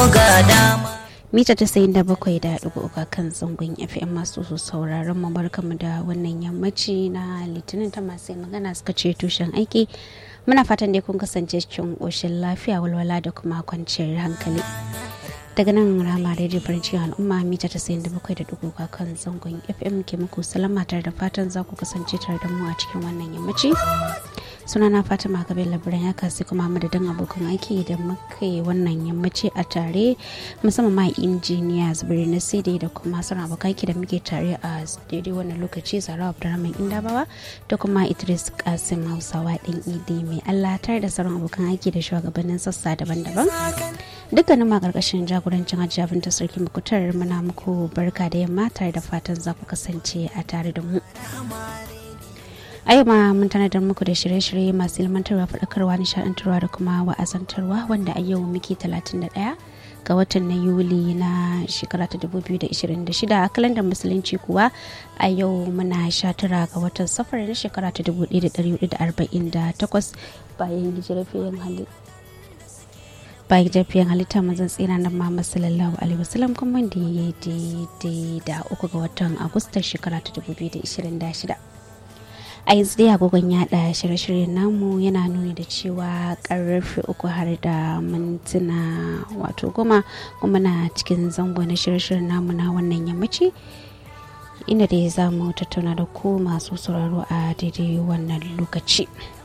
ga dama mita tasa'in da bakwai da ɗigo uku kan zangon fm masu sauraron mu barkamu da wannan yammaci na litinin ta masu magana suka ce tushen aiki muna fatan dai kun kasance cikin ƙoshin lafiya walwala da kuma kwanciyar hankali daga nan rama radio farin cikin al'umma mita tasa'in da bakwai da ɗigo kan zangon fm ke muku salama tare da fatan za ku kasance tare da mu a cikin wannan yammaci sunana fatima kabir labaran ya kasi kuma madadin abokan aiki da muka yi wannan yammaci a tare musamman ma injiniya zubiri na cd da kuma sauran abokan aiki da muke tare a daidai wannan lokaci zara abdurrahman indabawa da kuma idris kasim hausawa ɗin idi mai allah tare da sauran abokan aiki da shugabannin sassa daban-daban dukkanin ma karkashin jagorancin hajjabin ta sarki mukutar muna muku barka da yamma tare da fatan za ku kasance a tare da mu a yau ma mun tanadar muku da shirye-shirye masu ilmantarwa faɗakarwa nishaɗantarwa da kuma wa'azantarwa wanda a yau muke 31 ga watan na yuli na shekara ta 2026 a kalandar musulunci kuwa a yau muna 19 ga watan safar na shekara ta 1448 bayan hijirafiyan halittu bayan jafiyan halitta mazan tsira na Muhammad sallallahu alaihi wasallam kuma da ya daidai da uku ga watan agustan shekara ta 2026 a yanzu dai agogon yada shirye-shiryen namu yana nuni da cewa karfe uku har da mintuna wato goma kuma na cikin zango na shirye-shiryen namu na wannan yammaci inda dai za mu tattauna da ku masu sauraro a daidai wannan lokaci.